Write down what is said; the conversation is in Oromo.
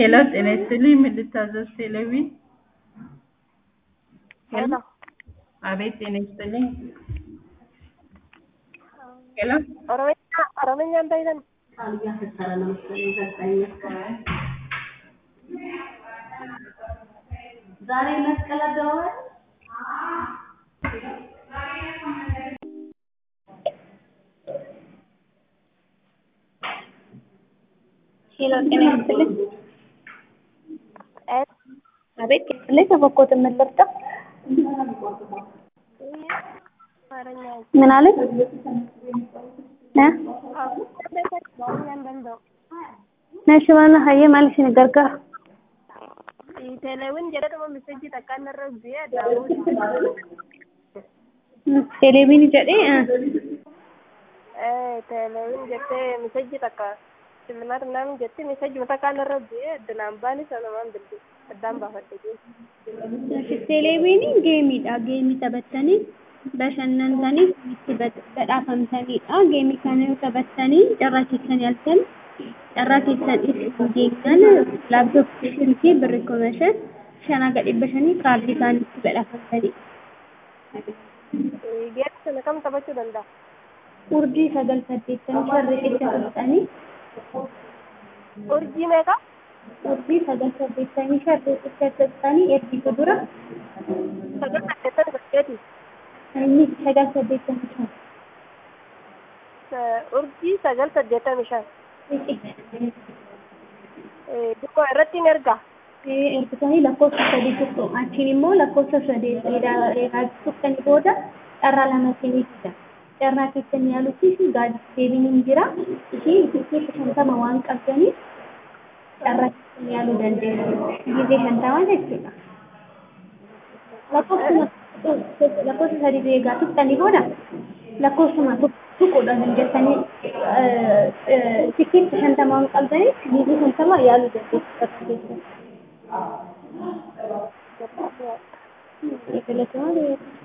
ሄሎ ጤና ይስጥልኝ ምን ልታዘዝ ቴሌቪ ሄሎ አቤት ጤና ይስጥልኝ ሄሎ ኦሮምኛ ኦሮምኛ እንዳይለን ዛሬ መስቀል አደባባይ ሄሎ ጤና ይስጥልኝ። ኤት አቤት ላይ ተፈኮት የምልርጠ አማርኛ ምን አለኝ እ ኦሮምኛ እንደንደው ነሽ ባና ሀየ ማለሽ ነገርካ teeleewwan jedhadhuma miseejii takkaan irra bu'ee daawuu ቴሌቪን ጀዴ teeleewwan jettee miseejii takka shillimaata ምናምን jettee miseejii takkaan irra bu'ee addunaan baani sanumaan bilbi addaan baafadhe ቴሌቪን geemiidha geemii taphattanii bashannantanii itti badhaafamtaniidha geemii kana yoo taphattanii carraa keessan yaaltan carraa keessan itti geenyaan laaptooppii silkii birri kuma shan shanaa gadi bashanii kaardii isaanii itti badhaafamtanii geemii sana kam taphachuu danda'a urjii sagal saddeettamii sharri itti fudhatanii urjii meeqa urjii sagal saddeettamii sharri itti fudhatanii ergitu dura sagal saddeettan saddeeti inni sagal saddeettamii shan urjii sagal saddeettamii shan dukkoo irratti hin erga ergisanii lakkoofsa sadii tuqxu achiin immoo lakkoofsa sadii eegaa tuqxanii booda carraa lama seenidha carraa keessan yaalutti deebiin hin jira ishii itti shantama waan qabdaniif carraa keessan yaaluu dandeessu gizee shantama jechuudha lakkoofsuma lakkoofsa sadii eegaa tuqxanii booda lakkoofsuma tuquudhaan jettanii tikkeetti shantama waan qabdaniif gizee shantama yaaluu dandeessu carraa keessan. Eegalatuma